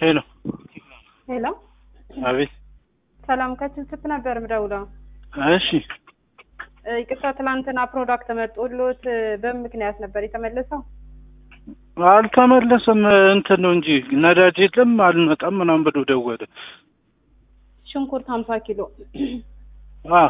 ሄሎ ሄሎ፣ አቤት። ሰላም ከችልችት ነበር ምደውለው። እሺ እ፣ ይቅርታ ትላንትና ፕሮዳክት መጦሎት እ፣ በምን ምክንያት ነበር የተመለሰው? አልተመለሰም። እንትን ነው እንጂ ነዳጅ የለም አልመጣም ምናምን ብሎ ደወለ። ሽንኩርት ሀምሳ ኪሎ አ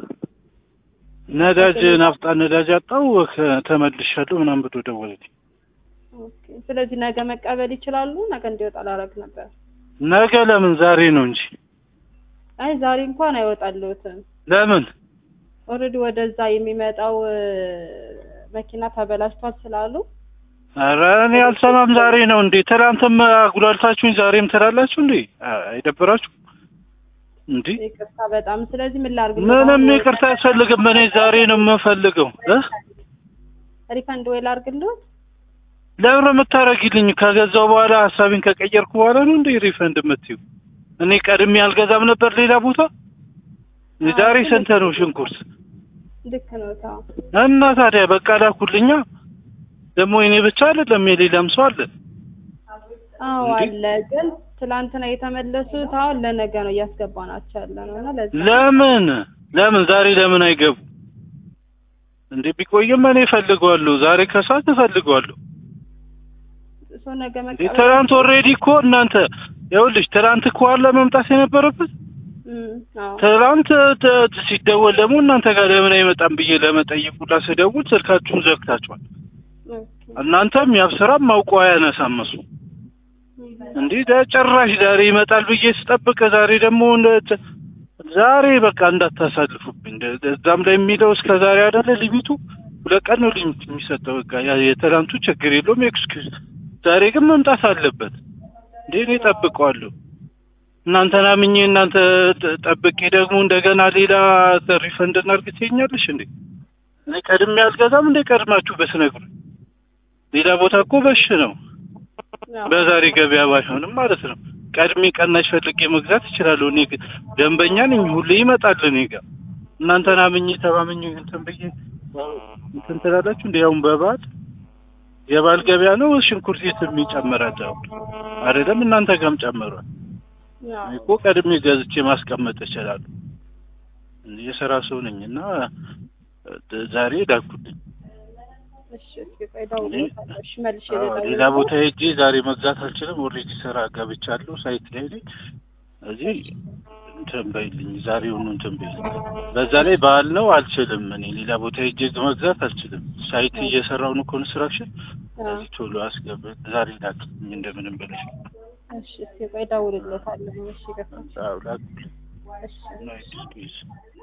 ነዳጅ ናፍጣ ነዳጅ አጣው ከ- ተመልሻለሁ ምናምን ብሎ ደወለልኝ። ኦኬ። ስለዚህ ነገ መቀበል ይችላሉ። ነገ እንዲወጣ ላረግ ነበር። ነገ ለምን ዛሬ ነው እንጂ አይ ዛሬ እንኳን አይወጣልዎትም። ለምን ኦልሬዲ ወደዛ የሚመጣው እ፣ መኪና ተበላሽቷል ስላሉ ኧረ እኔ አልሰማም። ዛሬ ነው እንዴ? ትናንትም አጉላልታችሁኝ ዛሬም ትላላችሁ እንዴ? አ- አይደብራችሁ እንዴ? ይቅርታ በጣም ስለዚህ ምን ላርግ? ምንም ይቅርታ አያስፈልግም። እኔ ዛሬ ነው የምፈልገው እ ሪፈንድ ወይ ላርግልዎት? ለምን ነው የምታረጊልኝ? ከገዛው በኋላ ሀሳቤን ከቀየርኩ በኋላ ነው እንዴ ሪፈንድ የምትይው? እኔ ቀድሜ አልገዛም ነበር ሌላ ቦታ። ዛሬ ስንት ነው ሽንኩርት? ልክ ነው ታው እና ታዲያ በቃ ላኩልኛ። ደግሞ እኔ ብቻ አይደለም የሌላም ሰው አለ። አዎ እንዴ? አለ። ግን ትላንትና የተመለሱት አሁን ለነገ ነው እያስገባናቸው ያለ ነው እና ለዛ ለምን ለምን ዛሬ ለምን አይገቡ እንዴ? ቢቆይም እኔ እፈልገዋለሁ። ዛሬ ከሰዓት እፈልገዋለሁ። ሰው ነገ እንዴ መቀበል ትናንት ኦልሬዲ እኮ እናንተ ይኸውልሽ፣ ትናንት እኮ አለ መምጣት የነበረበት እም፣ አዎ ትናንት ተ- ሲደወል ደግሞ እናንተ ጋር ለምን አይመጣም ብዬ ለመጠየቅ ሁላ ስደውል ስልካችሁን ዘግታችኋል። ኦኬ። እናንተም ያብስራም ማውቆ አያነሳም እሱ እንዴ ጭራሽ ዛሬ ይመጣል ብዬ ስጠብቅ ዛሬ ደግሞ እንደ- ዛሬ በቃ እንዳታሳልፉብኝ። እንደ- እዛም ላይ የሚለው እስከ ዛሬ አይደለ ሊሚቱ ሁለት ቀን ነው ሊሚት የሚሰጠው። በቃ ያ የትናንቱ ችግር የለውም ኤክስኪውዝ። ዛሬ ግን መምጣት አለበት እንዴ እኔ ጠብቀዋለሁ። እናንተን አምኜ እናንተ ጥ- ጠብቄ ደግሞ እንደገና ሌላ ሪፈንድ እናድርግ ትይኛለሽ እንዴ? እኔ ቀድሜ አልገዛም እንደ ቀድማችሁ በስነግሩኝ። ሌላ ቦታ እኮ በሽ ነው አዎ። በዛሬ ገበያ ባይሆንም ማለት ነው። ቀድሜ ቀናሽ ፈልጌ መግዛት እችላለሁ። እኔ ግን ደንበኛ ነኝ፣ ሁሌ ይመጣል እኔ ጋር። እናንተን አምኜ ተማምኜ እንትን ብዬ እንትን ትላላችሁ እንደ ያውን በበዓል የበዓል ገበያ ነው። ሽንኩርት የትም ይጨምራል አሁን አይደለም እናንተ ጋርም ጨምሯል። አዎ። እኔ እኮ ቀድሜ ገዝቼ ማስቀመጥ እችላለሁ። የስራ ሰው ነኝ እና እ፣ ዛሬ ላኩልኝ። እሺ እስኪ ቆይ እደውልልዎታለሁ። እሺ መልሼ አዎ፣ ሌላ ልደውልልዎት። ቦታ ሄጄ ዛሬ መግዛት አልችልም። ኦልሬዲ ስራ ገብቻለሁ ሳይት ላይ ነኝ። እዚህ እንትን በይልኝ፣ ዛሬውኑ እንትን በይልኝ። በዛ ላይ በዓል ነው አልችልም። እኔ ሌላ ቦታ ሄጄ መግዛት አልችልም። ሳይት እየሰራው ነው ኮንስትራክሽን። አዎ። እዚህ ቶሎ አስገብ ዛሬ ላክልኝ እንደምንም ብለሽ። እሺ እስኪ ቆይ እደውልልዎታለሁ። እሺ ይቅርታ። አዎ ላክልኝ። እሺ ናይስ ፒስ